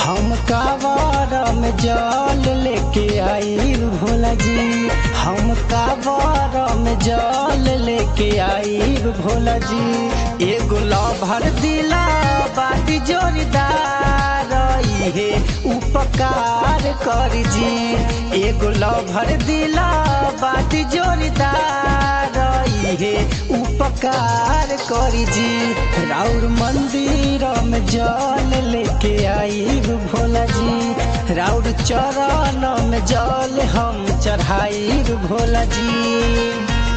हम कावर में जल लेके आई भोला जी हम कावर में जल लेके आई भोला जी एगो लभर दिला बाटी जोरदार इहे उपकार कर जी एगो लभर दिला बाटी जोरदार इहे उपकार कर जी राउर मंदिर में जल लेके आई भोला जी राउर चरण में जल हम चढ़ाई भोला जी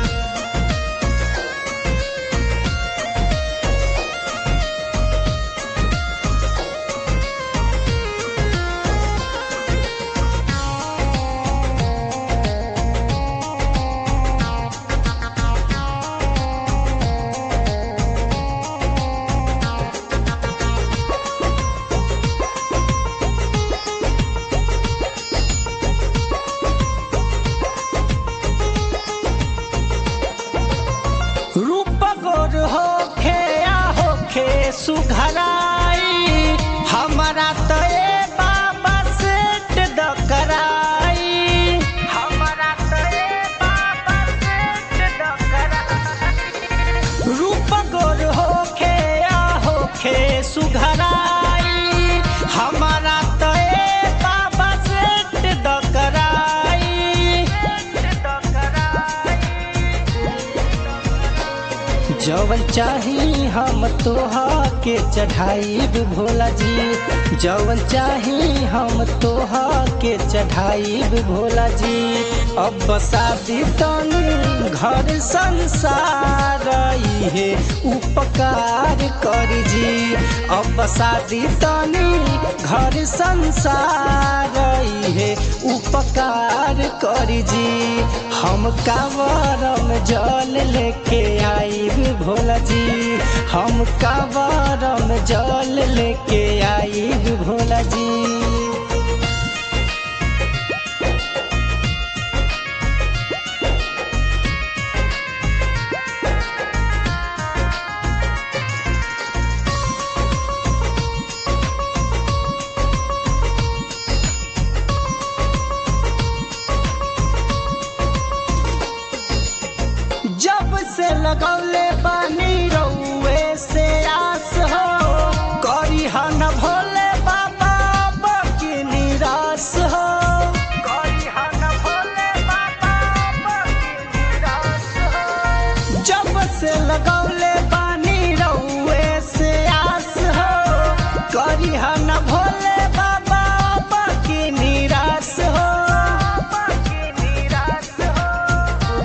रूप गोर होखे या होखे सुघराई हमारा तो ए बाबा सेट द कराई हमारा तो ए बाबा सेट द कराई रूप गोर होखे या होखे सुघराई हमारा तो ए बाबा सेट द कराई सेट द कराई जवन चाही हम तोहा के चढ़ाई भोला जी जवन चाही हम तोहा के चढ़ाई भोला जी अब शादी तनी घर संसार इहे उपकार कर जी अब शादी तनी घर संसार इहे उपकार कर जी हम कावर में जल लेके आई भोला जी हम कावर में जल लेके आई भोला जी जब से लगौले पानी रउए से आस हो करी हन भोले बाबा बकी निराश हो करी हन भोले बाबा बकी निराश हो जब से लगौले पानी रउए से आस हो करी हन भोले बाबा बकी निराश हो बकी निराश हो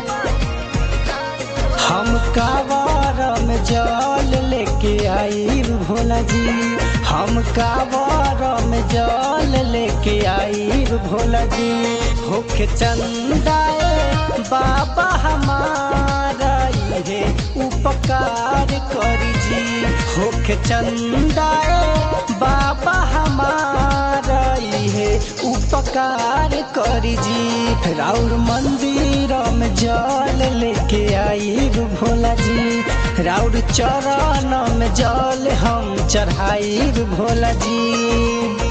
हम कावर में जल लेके आई भोला जी हम कावर में जल लेके आई भोला जी होके चंदाए बाबा हमारा इहे उपकार करी जी होके चंदाए बाबा हमारा इहे उपकार करी जी राउर मंदिर में जल लेके आई भोला जी राउर चरण में जल हम चढ़ाई भोला जी